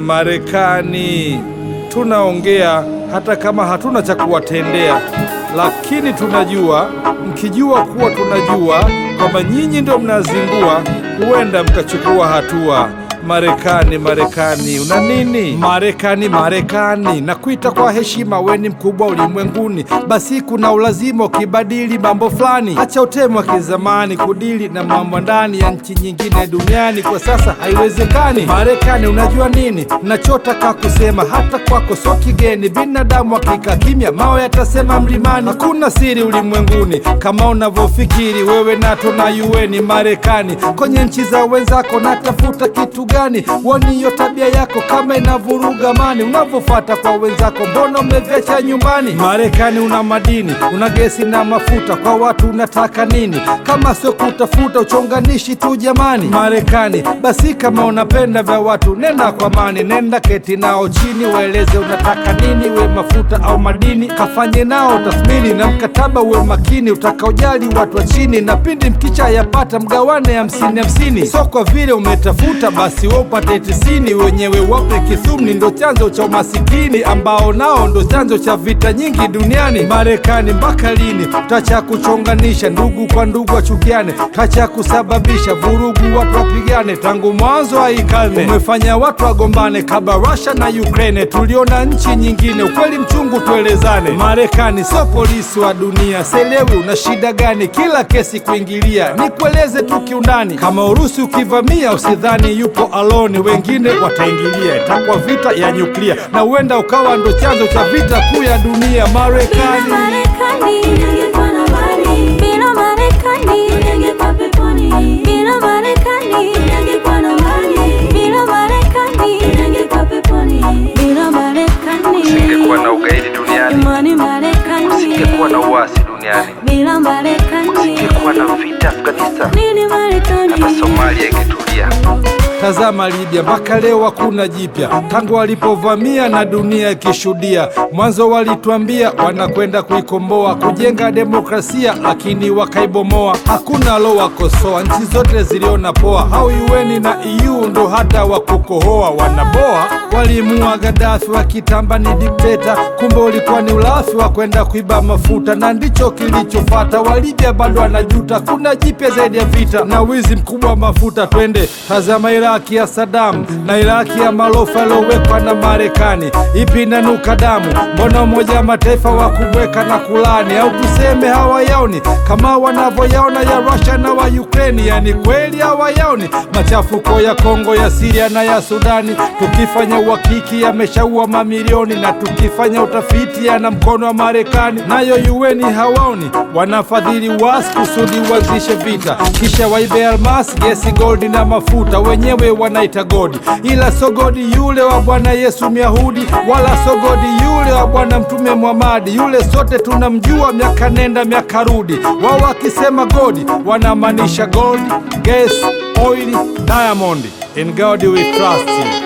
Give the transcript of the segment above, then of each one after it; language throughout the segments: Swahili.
Marekani tunaongea hata kama hatuna cha kuwatendea, lakini tunajua, mkijua kuwa tunajua kwamba nyinyi ndio mnazingua, huenda mkachukua hatua. Marekani, Marekani, una nini? Marekani, Marekani, nakuita kwa heshima, we ni mkubwa ulimwenguni, basi kuna ulazima ukibadili mambo fulani. Acha utemu wa kizamani kudili na mambo ndani ya nchi nyingine duniani, kwa sasa haiwezekani. Marekani, unajua nini nachotaka kusema? Hata kwako sio kigeni, binadamu hakika kimya, mawe yatasema mlimani. Hakuna siri ulimwenguni kama unavyofikiri wewe, NATO na UN. Marekani, kwenye nchi za wenzako natafuta kitu gani? Woni hiyo tabia yako kama inavuruga amani, unavyofata kwa wenzako, mbona umeviacha nyumbani? Marekani, una madini, una gesi na mafuta, kwa watu unataka nini kama sio kutafuta uchonganishi tu jamani? Marekani, basi kama unapenda vya watu, nenda kwa amani, nenda keti nao chini, waeleze unataka nini, we mafuta au madini, kafanye nao tathmini na mkataba, uwe makini, utakaojali watu wa chini, na pindi mkicha yapata mgawane hamsini hamsini, so kwa vile umetafuta basi we upate tisini, wenyewe wape kithumni, ndo chanzo cha umasikini ambao nao ndo chanzo cha vita nyingi duniani. Marekani, mpaka lini tacha kuchonganisha ndugu kwa ndugu wachukiane, tacha kusababisha vurugu watu wapigane? Tangu mwanzo wa hii karne umefanya watu wagombane, kabla Russia na Ukraine tuliona nchi nyingine. Ukweli mchungu tuelezane, Marekani sio polisi wa dunia. Selewi una shida gani kila kesi kuingilia? Nikueleze tu kiundani, kama Urusi ukivamia usidhani yupo alone, wengine wataingilia, itakuwa vita ya nyuklia na huenda ukawa ndo chanzo cha vita kuu ya dunia. Marekani Marekani, ningekuwa na mali. Bila Marekani, ningekuwa peponi. Bila Marekani, ningekuwa na mali. Bila Marekani, ningekuwa peponi. Bila Marekani, Usingekuwa na ugaidi duniani, imani Marekani. usingekuwa na uasi duniani, Bila Marekani, usingekuwa na vita Afghanistan, nini Marekani? hata Somalia ingetulia. Tazama Libya, mpaka leo hakuna jipya tangu walipovamia na dunia ikishuhudia. Mwanzo walituambia wanakwenda kuikomboa, kujenga demokrasia, lakini wakaibomoa. Hakuna lowakosoa, nchi zote ziliona poa. Hao UN na EU ndo hata wakukohoa wanaboa. Walimua Gaddafi wakitamba ni dikteta, kumbe ulikuwa ni ulafi wa kwenda kuiba mafuta, na ndicho kilichofata. Walibya bado wanajuta, kuna jipya zaidi ya vita na wizi mkubwa wa mafuta. Twende tazama Iraki ya Saddam na Iraki ya malofa yaliyowekwa na Marekani, ipi inanuka damu? Mbona Umoja wa Mataifa wa kubweka na kulani, au tuseme hawayaoni kama wanavyoyaona ya Russia na wa Ukraine? Yani kweli hawayaoni machafuko ya Kongo, ya Siria na ya Sudani? Tukifanya uhakiki yameshaua mamilioni, na tukifanya utafiti yana mkono wa Marekani. Nayo UN hawaoni, wanafadhili wasi kusudi uanzishe vita, kisha waibe almasi, gesi, goldi na mafuta, wenyewe wanaita godi, ila so godi yule wa Bwana Yesu Myahudi, wala so godi yule wa Bwana Mtume Muhamadi, yule sote tunamjua, miaka nenda miaka rudi. Wao wakisema godi wanamaanisha gold, gas, oil, diamond. In God we trust.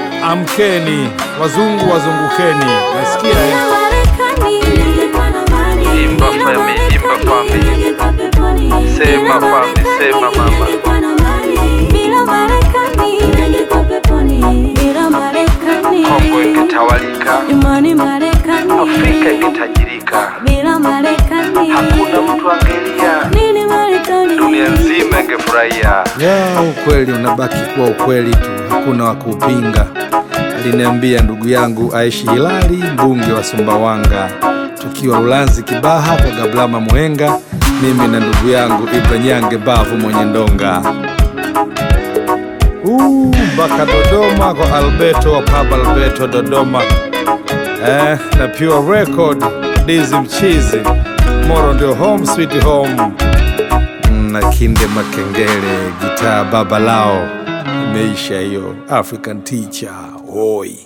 Amkeni wazungu, wazungukeni. Nasikia eh? Bila Marekani, ningekuwa na mali. Imba Bila fami, Marekani, imba fami. ningekuwa peponi. Sema Bila fami, Marekani, sema mama. ningekuwa na mali. Bila Marekani, ningekuwa peponi. Bila Marekani, Kongo ingetawalika, imani Marekani. Afrika ingetajirika, Bila Marekani, hakuna mtu angelia, nini Marekani? dunia nzima ingefurahia. ya ukweli unabaki kuwa ukweli tu, hakuna wa kuupinga. Aliniambia ndugu yangu Aishi Hilali, mbunge wa Sumbawanga, tukiwa Ulanzi Kibaha kwa Gablama Mwenga, mimi na ndugu yangu Ibranyange Bavu mwenye ndonga Uu, mpaka Dodoma kwa Alberto wa Pub Alberto Dodoma eh, na Pure Record Dizi Mchizi Moro ndio home sweet home na Kinde Makengele gitaa baba lao imeisha hiyo African teacher oi